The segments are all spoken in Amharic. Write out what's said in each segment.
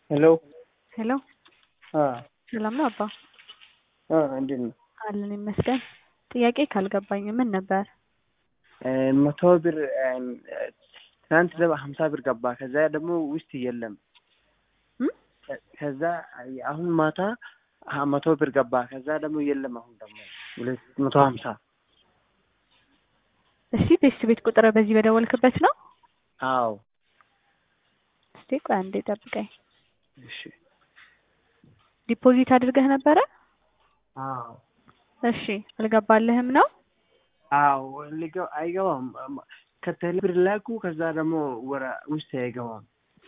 ሄሎ ሄሎ አ ሰላም ነው አባ? አ እንዴት ነው? አለን ይመስገን። ጥያቄ ካልገባኝ ምን ነበር? መቶ ብር ትናንት ደግሞ ሀምሳ ብር ገባ። ከዛ ደግሞ ውስጥ የለም። እም? ከዛ አሁን ማታ ሀ- መቶ ብር ገባ። ከዛ ደግሞ የለም። አሁን ደግሞ ሁለት መቶ ሀምሳ እሺ ቤት ቤት ቁጥር በዚህ በደወልክበት ነው? አዎ። እስቲ ቆይ አንዴ ጠብቀኝ። እሺ ዲፖዚት አድርገህ ነበረ? አዎ እሺ አልገባልህም ነው? አዎ ሊገ- አይገባም። ከቴሌ ብር ላኩ። ከዛ ደግሞ ወረ ውስጥ አይገባም።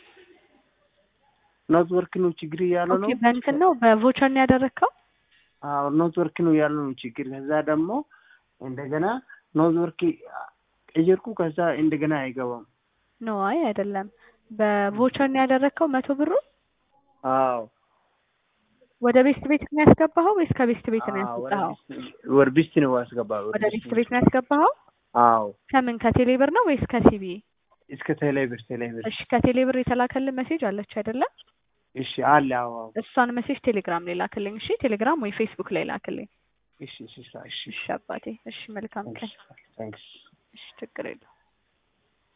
ኔትወርክ ነው ችግር እያለው ነው። ኦኬ በእንትን ነው በቮቸር ነው ያደረግከው? አዎ ኔትወርክ ነው ያለው ነው ችግር። ከዛ ደግሞ እንደገና ኔትወርክ ቀየርኩ። ከዛ እንደገና አይገባም። ኖ አይ አይደለም። በቮቸር ነው ያደረግከው መቶ ብሩ? አዎ ወደ ቤስት ቤት ነው ያስገባኸው ወይስ ከቤስት ቤት ነው አዎ፣ ወደ ያስወጣኸው? ቢስት- ወደ ቢስት ነው ያስገባ። ወደ ቤስት ቤት ነው ያስገባኸው? አዎ ከምን ከቴሌ ብር ነው ወይስ ከሲቢ? እስከ ቴሌ ብር ቴሌ ብር። እሺ ከቴሌ ብር የተላከልን ሜሴጅ አለች አይደለ? እሺ አለ። አዎ አዎ። እሷን ሜሴጅ ቴሌግራም ላይ ላክልኝ። እሺ ቴሌግራም ወይ ፌስቡክ ላይ ላክልኝ። እሺ እሺ እሺ እሺ አባቴ። እሺ መልካም ቀን። ታንክስ እሺ ችግር የለውም።